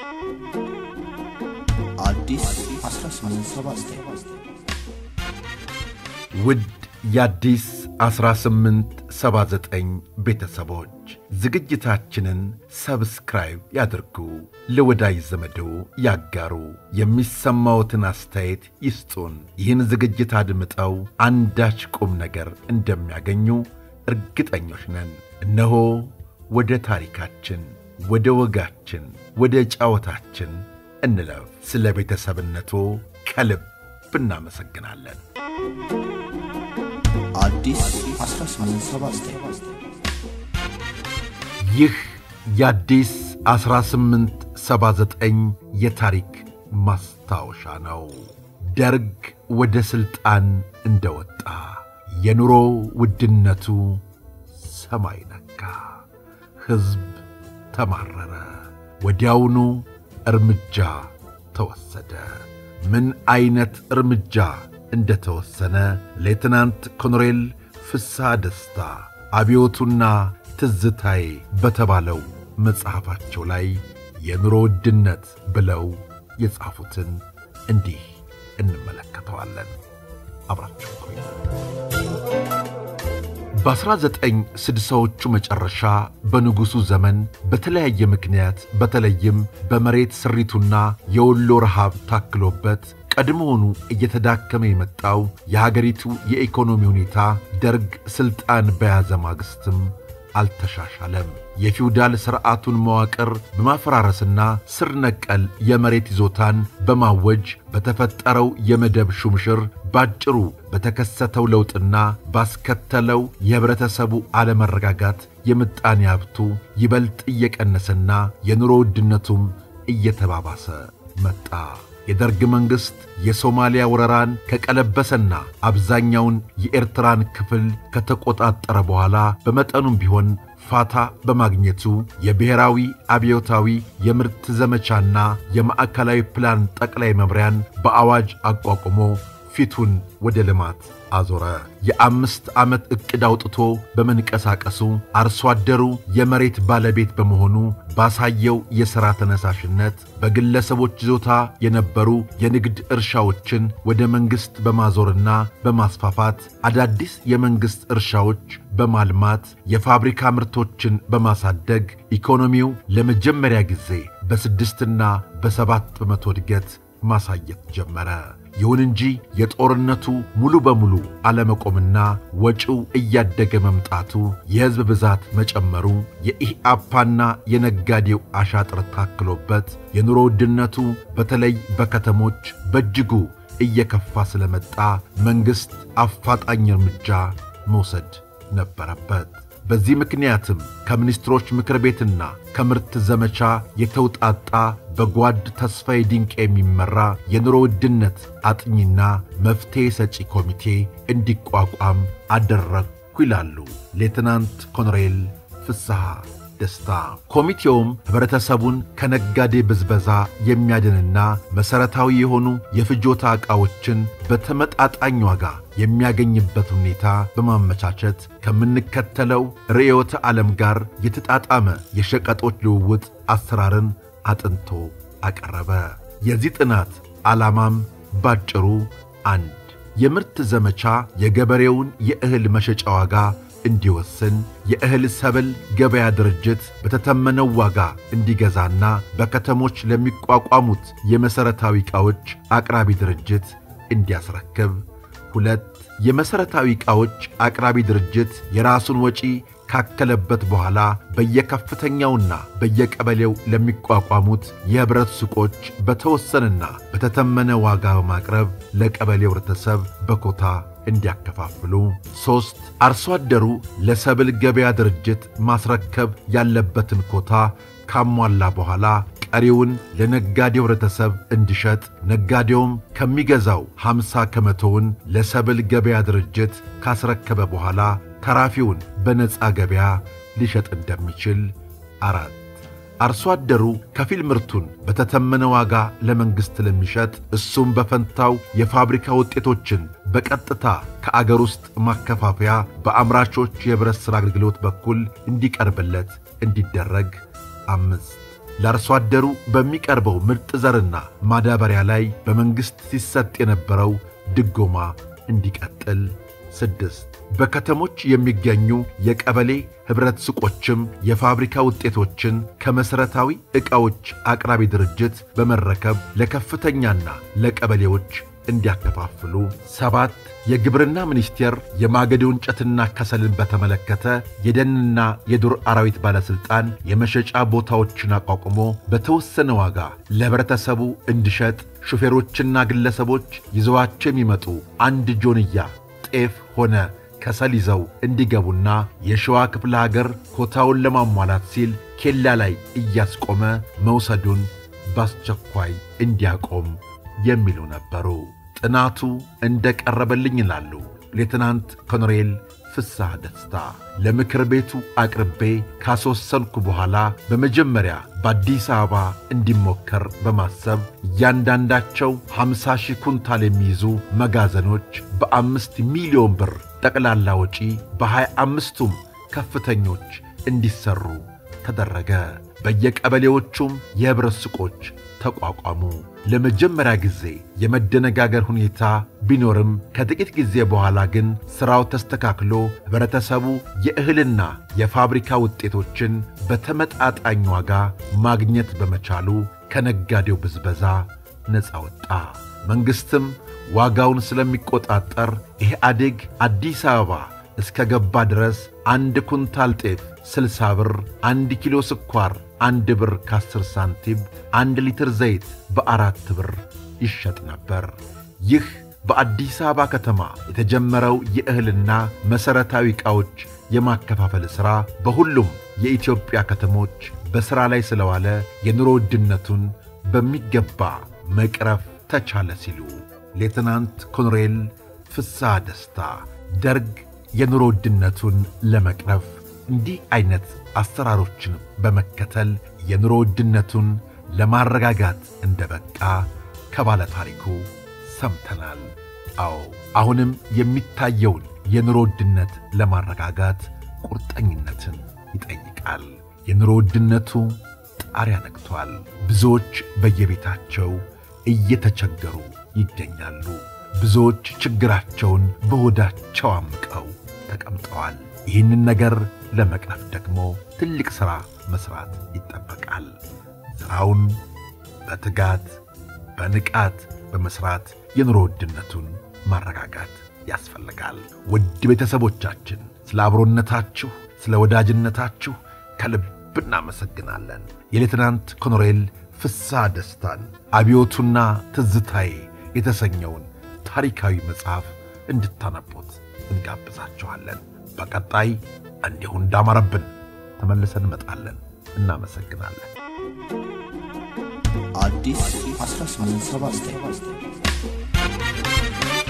አዲስ 1879 ውድ የአዲስ 1879 ቤተሰቦች ዝግጅታችንን ሰብስክራይብ ያድርጉ፣ ለወዳጅ ዘመዶ ያጋሩ፣ የሚሰማዎትን አስተያየት ይስጡን። ይህን ዝግጅት አድምጠው አንዳች ቁም ነገር እንደሚያገኙ እርግጠኞች ነን። እነሆ ወደ ታሪካችን፣ ወደ ወጋችን፣ ወደ ጫወታችን እንለፍ። ስለ ቤተሰብነቱ ከልብ እናመሰግናለን። አዲስ 1879 ይህ የአዲስ 1879 የታሪክ ማስታወሻ ነው። ደርግ ወደ ሥልጣን እንደወጣ የኑሮ ውድነቱ ሰማይ ነካ። ሕዝብ ተማረረ። ወዲያውኑ እርምጃ ተወሰደ። ምን ዐይነት እርምጃ እንደተወሰነ ሌትናንት ኮሎኔል ፍስሐ ደስታ አብዮቱና ትዝታዬ በተባለው መጽሐፋቸው ላይ የኑሮ ውድነት ብለው የጻፉትን እንዲህ እንመለከተዋለን። አብራችሁ ቆዩ። በ1960ዎቹ መጨረሻ በንጉሡ ዘመን በተለያየ ምክንያት በተለይም በመሬት ስሪቱና የወሎ ረሃብ ታክሎበት ቀድሞውኑ እየተዳከመ የመጣው የሀገሪቱ የኢኮኖሚ ሁኔታ ደርግ ሥልጣን በያዘ ማግስትም አልተሻሻለም። የፊውዳል ሥርዓቱን መዋቅር በማፈራረስና ስር ነቀል የመሬት ይዞታን በማወጅ በተፈጠረው የመደብ ሹምሽር ባጭሩ በተከሰተው ለውጥና ባስከተለው የኅብረተሰቡ አለመረጋጋት የምጣኔ ሀብቱ ይበልጥ እየቀነሰና የኑሮ ውድነቱም እየተባባሰ መጣ። የደርግ መንግሥት የሶማሊያ ወረራን ከቀለበሰና አብዛኛውን የኤርትራን ክፍል ከተቆጣጠረ በኋላ በመጠኑም ቢሆን ፋታ በማግኘቱ የብሔራዊ አብዮታዊ የምርት ዘመቻና የማዕከላዊ ፕላን ጠቅላይ መምሪያን በአዋጅ አቋቁሞ ፊቱን ወደ ልማት አዞረ። የአምስት ዓመት ዕቅድ አውጥቶ በመንቀሳቀሱ አርሶ አደሩ የመሬት ባለቤት በመሆኑ ባሳየው የሥራ ተነሳሽነት በግለሰቦች ይዞታ የነበሩ የንግድ እርሻዎችን ወደ መንግሥት በማዞርና በማስፋፋት አዳዲስ የመንግሥት እርሻዎች በማልማት የፋብሪካ ምርቶችን በማሳደግ ኢኮኖሚው ለመጀመሪያ ጊዜ በስድስትና በሰባት በመቶ እድገት ማሳየት ጀመረ። ይሁን እንጂ የጦርነቱ ሙሉ በሙሉ አለመቆምና ወጪው እያደገ መምጣቱ፣ የሕዝብ ብዛት መጨመሩ፣ የኢህአፓና የነጋዴው አሻጥር ታክሎበት የኑሮ ውድነቱ በተለይ በከተሞች በእጅጉ እየከፋ ስለመጣ መንግሥት አፋጣኝ እርምጃ መውሰድ ነበረበት። በዚህ ምክንያትም ከሚኒስትሮች ምክር ቤትና ከምርት ዘመቻ የተውጣጣ በጓድ ተስፋዬ ድንቅ የሚመራ የኑሮ ውድነት አጥኚና መፍትሔ ሰጪ ኮሚቴ እንዲቋቋም አደረግኩ ይላሉ ሌትናንት ኮሎኔል ፍስሐ ደስታ። ኮሚቴውም ኅብረተሰቡን ከነጋዴ ብዝበዛ የሚያድንና መሠረታዊ የሆኑ የፍጆታ ዕቃዎችን በተመጣጣኝ ዋጋ የሚያገኝበት ሁኔታ በማመቻቸት ከምንከተለው ርዕዮተ ዓለም ጋር የተጣጣመ የሸቀጦች ልውውጥ አሰራርን አጥንቶ አቀረበ። የዚህ ጥናት ዓላማም ባጭሩ አንድ የምርት ዘመቻ የገበሬውን የእህል መሸጫ ዋጋ እንዲወስን የእህል ሰብል ገበያ ድርጅት በተተመነው ዋጋ እንዲገዛና በከተሞች ለሚቋቋሙት የመሠረታዊ ዕቃዎች አቅራቢ ድርጅት እንዲያስረክብ። ሁለት የመሠረታዊ ዕቃዎች አቅራቢ ድርጅት የራሱን ወጪ ካከለበት በኋላ በየከፍተኛውና በየቀበሌው ለሚቋቋሙት የኅብረት ሱቆች በተወሰነና በተተመነ ዋጋ በማቅረብ ለቀበሌው ኅብረተሰብ በኮታ እንዲያከፋፍሉ። ሦስት አርሶ አደሩ ለሰብል ገበያ ድርጅት ማስረከብ ያለበትን ኮታ ካሟላ በኋላ ቀሪውን ለነጋዴው ኅብረተሰብ እንዲሸጥ፣ ነጋዴውም ከሚገዛው 50 ከመቶውን ለሰብል ገበያ ድርጅት ካስረከበ በኋላ ተራፊውን በነፃ ገበያ ሊሸጥ እንደሚችል። አራት አርሶ አደሩ ከፊል ምርቱን በተተመነ ዋጋ ለመንግሥት ለሚሸጥ እሱም በፈንታው የፋብሪካ ውጤቶችን በቀጥታ ከአገር ውስጥ ማከፋፈያ በአምራቾች የኅብረት ሥራ አገልግሎት በኩል እንዲቀርብለት እንዲደረግ። አምስት ለአርሶ አደሩ በሚቀርበው ምርጥ ዘርና ማዳበሪያ ላይ በመንግሥት ሲሰጥ የነበረው ድጎማ እንዲቀጥል። ስድስት በከተሞች የሚገኙ የቀበሌ ኅብረት ሱቆችም የፋብሪካ ውጤቶችን ከመሠረታዊ ዕቃዎች አቅራቢ ድርጅት በመረከብ ለከፍተኛና ለቀበሌዎች እንዲያከፋፍሉ። ሰባት የግብርና ሚኒስቴር የማገዶ እንጨትና ከሰልን በተመለከተ የደንና የዱር አራዊት ባለሥልጣን የመሸጫ ቦታዎችን አቋቁሞ በተወሰነ ዋጋ ለኅብረተሰቡ እንዲሸጥ ሹፌሮችና ግለሰቦች ይዘዋቸው የሚመጡ አንድ ጆንያ ጤፍ ሆነ ከሰል ይዘው እንዲገቡና የሸዋ ክፍለ ሀገር ኮታውን ለማሟላት ሲል ኬላ ላይ እያስቆመ መውሰዱን በአስቸኳይ እንዲያቆም የሚሉ ነበሩ። ጥናቱ እንደ ቀረበልኝ ይላሉ ሌትናንት ኮሎኔል ፍስሐ ደስታ። ለምክር ቤቱ አቅርቤ ካስወሰንኩ በኋላ በመጀመሪያ በአዲስ አበባ እንዲሞከር በማሰብ እያንዳንዳቸው 50 ሺህ ኩንታል የሚይዙ መጋዘኖች በአምስት ሚሊዮን ብር ጠቅላላ ወጪ በሃያ አምስቱም ከፍተኞች እንዲሠሩ ተደረገ። በየቀበሌዎቹም የኅብረት ሱቆች ተቋቋሙ። ለመጀመሪያ ጊዜ የመደነጋገር ሁኔታ ቢኖርም ከጥቂት ጊዜ በኋላ ግን ሥራው ተስተካክሎ ኅብረተሰቡ የእህልና የፋብሪካ ውጤቶችን በተመጣጣኝ ዋጋ ማግኘት በመቻሉ ከነጋዴው ብዝበዛ ነፃ ወጣ። መንግሥትም ዋጋውን ስለሚቆጣጠር ኢህአዴግ አዲስ አበባ እስከ ገባ ድረስ አንድ ኩንታል ጤፍ ስልሳ ብር፣ አንድ ኪሎ ስኳር አንድ ብር ከአስር ሳንቲም፣ አንድ ሊትር ዘይት በአራት ብር ይሸጥ ነበር። ይህ በአዲስ አበባ ከተማ የተጀመረው የእህልና መሠረታዊ ዕቃዎች የማከፋፈል ሥራ በሁሉም የኢትዮጵያ ከተሞች በሥራ ላይ ስለዋለ የኑሮ ውድነቱን በሚገባ መቅረፍ ተቻለ ሲሉ ሌትናንት ኮሎኔል ፍስሐ ደስታ ደርግ የኑሮ ውድነቱን ለመቅረፍ እንዲህ ዐይነት አሰራሮችን በመከተል የኑሮ ውድነቱን ለማረጋጋት እንደ በቃ ከባለ ታሪኩ ሰምተናል። አዎ አሁንም የሚታየውን የኑሮ ውድነት ለማረጋጋት ቁርጠኝነትን ይጠይቃል። የኑሮ ውድነቱ ጣሪያ ነክቷል። ብዙዎች በየቤታቸው እየተቸገሩ ይገኛሉ። ብዙዎች ችግራቸውን በሆዳቸው አምቀው ተቀምጠዋል። ይህንን ነገር ለመቅረፍ ደግሞ ትልቅ ሥራ መሥራት ይጠበቃል። ሥራውን በትጋት በንቃት በመሥራት የኑሮ ውድነቱን ማረጋጋት ያስፈልጋል። ውድ ቤተሰቦቻችን ስለ አብሮነታችሁ፣ ስለ ወዳጅነታችሁ ከልብ እናመሰግናለን። የሌትናንት ኮሎኔል ፍስሐ ደስታን አብዮቱና ትዝታዬ የተሰኘውን ታሪካዊ መጽሐፍ እንድታነቡት እንጋብዛችኋለን። በቀጣይ እንዲሁ እንዳማረብን ተመልሰን እንመጣለን። እናመሰግናለን። አዲስ 1879